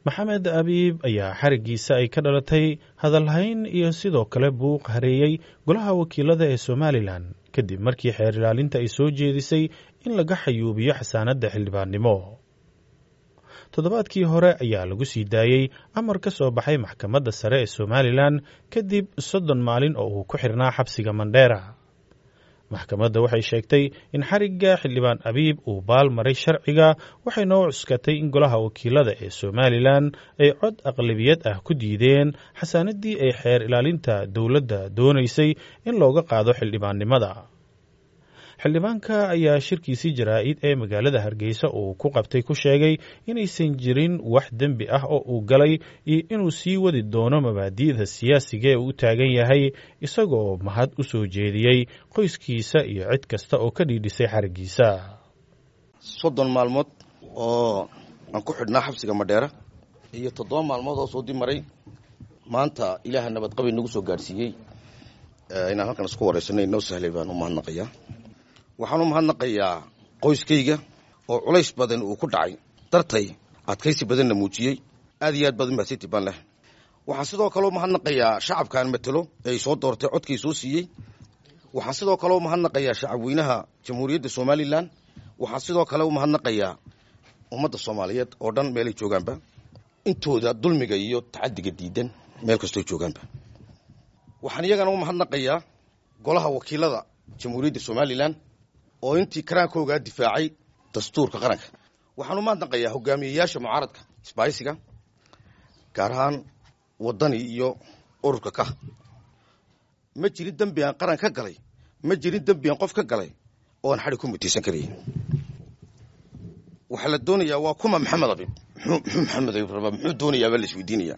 maxamed abiib ayaa xarigiisa ay ka dhalatay hadalhayn iyo sidoo kale buuq hareeyey golaha wakiilada ee somalilan kadib markii xeer ilaalinta ay soo jeedisay in laga xayuubiyo xasaanadda xildhibaannimo toddobaadkii hore ayaa lagu sii daayey amar ka soo baxay maxkamadda sare ee somalilan kadib soddon maalin oo uu ku xirnaa xabsiga mandheera maxkamadda waxay sheegtay in xarigga xildhibaan abiib uu baal maray sharciga waxayna u cuskatay in golaha wakiilada ee somalilan ay cod aqlabiyad ah ku diideen xasaanaddii ay xeer ilaalinta dowladda doonaysay in looga qaado xildhibaannimada xildhibaanka ayaa shirkiisii jaraa'id ee magaalada hargeysa uu ku qabtay ku sheegay inaysan jirin wax dembi ah oo uu galay iyo inuu sii wadi doono mabaadi'da siyaasiga ee uu u taagan yahay isagoo mahad u soo jeediyey qoyskiisa iyo cid kasta oo ka dhiidhisay xariggiisa soddon maalmood oo aan ku xidhnaa xabsiga madheera iyo toddoba maalmood oo soo dib maray maanta ilaaha nabadqabay nagu soo gaadhsiiyey inaan halkan isku waraysanay noo sahlay baan u mahadnaqayaa waxaan u mahadnaqayaa qoyskayga oo culays badan uu ku dhacay dartay adkaysi badanna muujiyey aad iyo aad baad umahadsantay baan leh waxaan sidoo kale u mahadnaqayaa shacabkaan matelo ee ay soo doortay codkay soo siiyey waxaan sidoo kale u mahadnaqayaa shacabweynaha jamhuuriyadda somalilan waxaan sidoo kale u mahadnaqayaa ummadda soomaaliyeed oo dhan meelay joogaanba intooda dulmiga iyo tacadiga diidan meel kastooy joogaanba waxaan iyagana u mahadnaqayaa golaha wakiilada jamhuuriyadda somalilan oo intii karaankoogaa difaacay dastuurka qaranka waxaan u mahadnaqayaa hogaamiyeyaasha mucaaradka isbaaysiga gaar ahaan waddani iyo ururka ka ma jirin dembi aan qaran ka galay ma jirin dembi aan qof ka galay oo aan xadhig ku mutaysan karaya waxaa la doonayaa waa kuma maxamed abib muxuu maxamed abib rabaa muxuu doonayaa baa la isweydiinayaa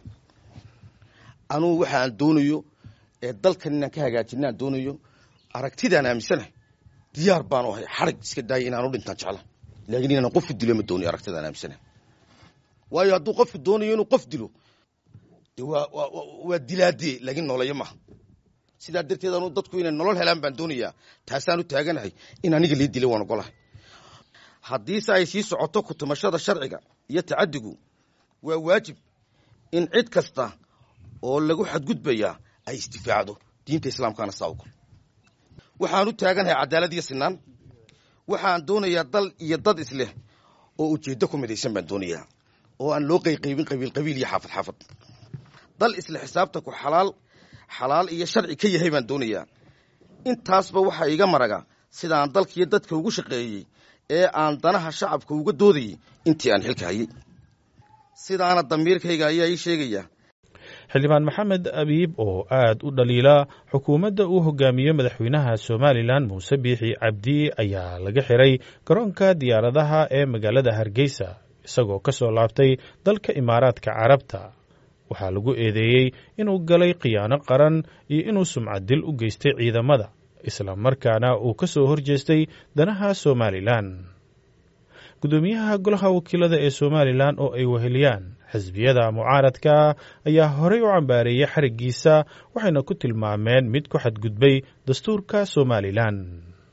anugu waxa aan doonayo ee dalkan inaan ka hagaajina aan doonayo aragtidaan aaminsanahay diyaar baanu ahay xarig iska daaya inaanu dhintaan jecla laakiin inaan qofku dilo ma doonayo aragtidaan aaminsanahay waayo hadduu qofku doonayo inuu qof dilo de waa waa dilaadee laakiin nooleyo maaha sidaa darteed anu dadku inay nolol helaan baan doonayaa taasaan u taaganahay in aniga lii dilay waan ogolahay haddiise ay sii socoto kutumashada sharciga iyo tacadigu waa waajib in cid kasta oo lagu xadgudbayaa ay isdifaacdo diinta islaamkaana saa ogol waxaan u taaganahay cadaalad iyo sinaan waxaan doonayaa dal iyo dad isleh oo ujeeddo ku midaysan baan doonayaa oo aan loo qayqaybin qabiil qabiil iyo xaafad xaafad dal isle xisaabtanku xalaal xalaal iyo sharci ka yahay baan doonayaa intaasba waxaa iga maraga sidaan dalkiiyo dadka ugu shaqeeyey ee aan danaha shacabka uga doodayey intii aan xilka hayay sidaana damiirkayga ayaa ii sheegaya xildhibaan maxamed abiib oo aad u dhaliila xukuumadda uu hogaamiyo madaxweynaha somalilan muuse biixi cabdi ayaa laga xiray garoonka diyaaradaha ee magaalada hargeysa isagoo ka soo laabtay dalka imaaraadka carabta waxaa lagu eedeeyey inuu galay khiyaano qaran iyo inuu sumcaddil u geystay ciidamada isla markaana uu ka soo horjeestay danaha somalilan guddoomiyaha golaha wakiilada ee somalilan oo ay weheliyaan xisbiyada mucaaradka ayaa horey u cambaareeyey xariggiisa waxayna ku tilmaameen mid ku xadgudbay dastuurka somalilan